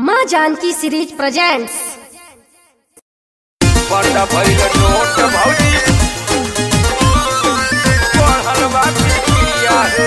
माँ Janaki series presents बड़ा भइल नोट भौजी पढ़ल बा पिकिया हे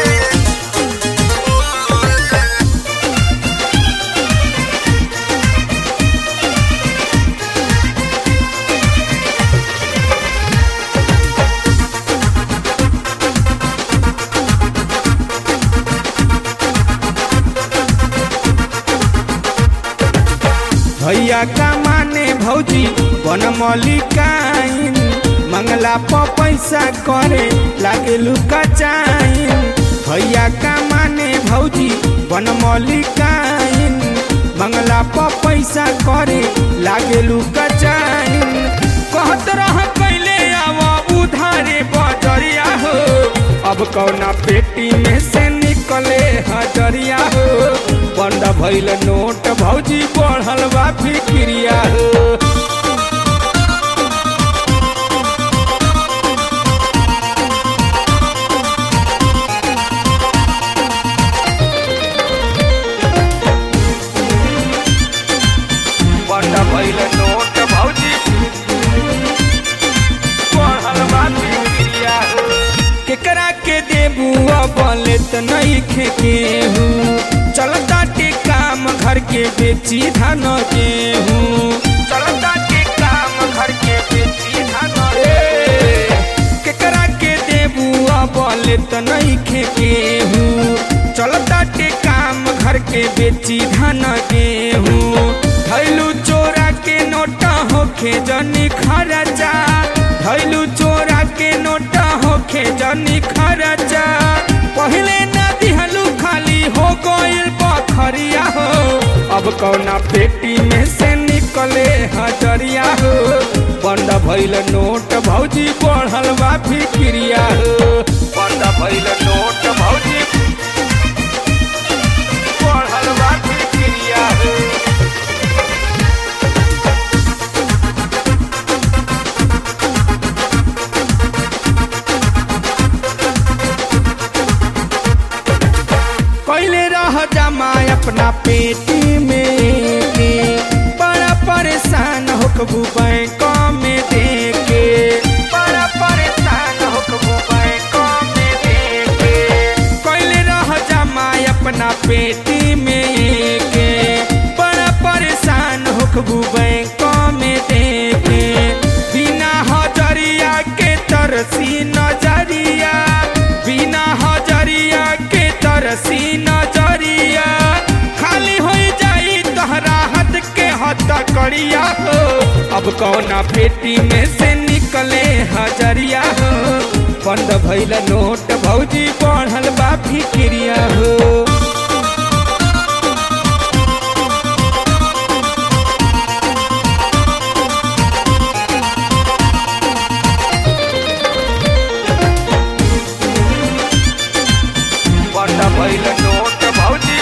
भैया का माने भौजी बन मलिकाइन मंगला प पैसा करे लागे लुका चाइन भैया का माने भौजी बन मलिकाइन मंगला प पैसा करे लागे लुका चाइन कहत रह कैले आव उधारे बजरिया हो अब कौना पेटी में से निकले हजरिया हो बंद भइल नोट भौजी बढ़ल बा फिक्रिया हो बड़ा भइल नोट भौजी पढ़ल बा पिकिया हे केकरा के देबू बोले त नहीं खेकेहू चलता के काम घर के बेची धान गेहूँ चलता के काम घर के बेची धान ए, केकरा के देबू बोले त नहीं खेकेहू चलता के काम घर के बेची धान गेहूँ धैलू चोरा के नोटा होखे जनी खरचा धैलू चोरा के नोटा होखे जनी खरचा पहले न दिहलू खाली हो गइल बखरिया हो अब कौना पेटी में से निकले हजरिया हो बंद भइल नोट भौजी बढ़ल बा फिक्रिया हो बड़ा भइल नोट भौजी पढ़ल बा पिकिया हे कैले रह जमा अपना पेटी में के बड़ा परेशान होकबू बैंक में देके बड़ा परेशान होकबू बैंक में देके कैले रह जमा अपना पेटी में के बड़ा परेशान होकबू बैंक में देके बिना हजरिया के तरसी नजरिया बिना हजरिया के तरसी नजरिया खाली हो जाई तोहरा हाथ के हथ करिया हो अब कौना पेटी में से निकले हजरिया हो बंद भइल नोट भौजी बढ़ल बा फिक्रिया हो बड़ा भइल नोट भौजी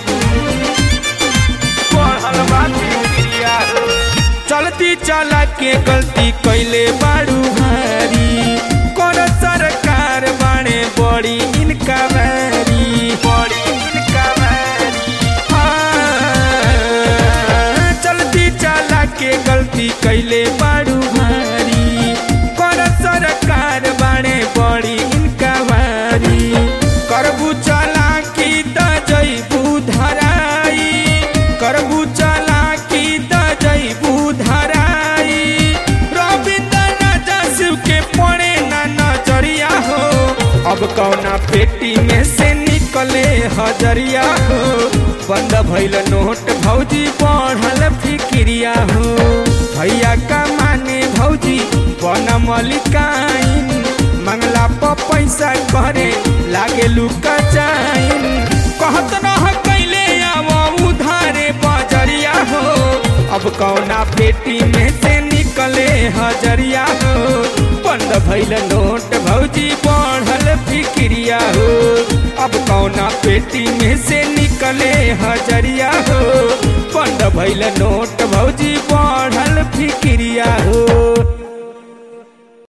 पढ़ल बा पिकिया हे चलती चला के गलती कैले बारू भारी कौन सरकार बाणे बड़ी इनका बारी बड़ी इनका मैरी हाँ, चलती चला के गलती कैले बारू भारी कौन सरकार बाणे बड़ी इनका बारी करबू चला की त जैबू धराई करबू चला की त जैबू धराई रविंद्र राजा शिव के पड़े ना नजरिया हो अब कौना पेटी में से निकले हजरिया हो बंद भइल नोट भौजी बढ़ल फिक्रिया हो भैया का माने भौजी बन मलिकाइन मंगला प पैसा करे लागे लुका चाइन कहत रह कैले आव उधारे बजरिया हो अब कौना पेटी में से निकले हजरिया हो बंद भइल नोट भौजी बढ़ल फिक्रिया हो अब कौना पेटी में से निकले हजरिया हो बंद भइल नोट भौजी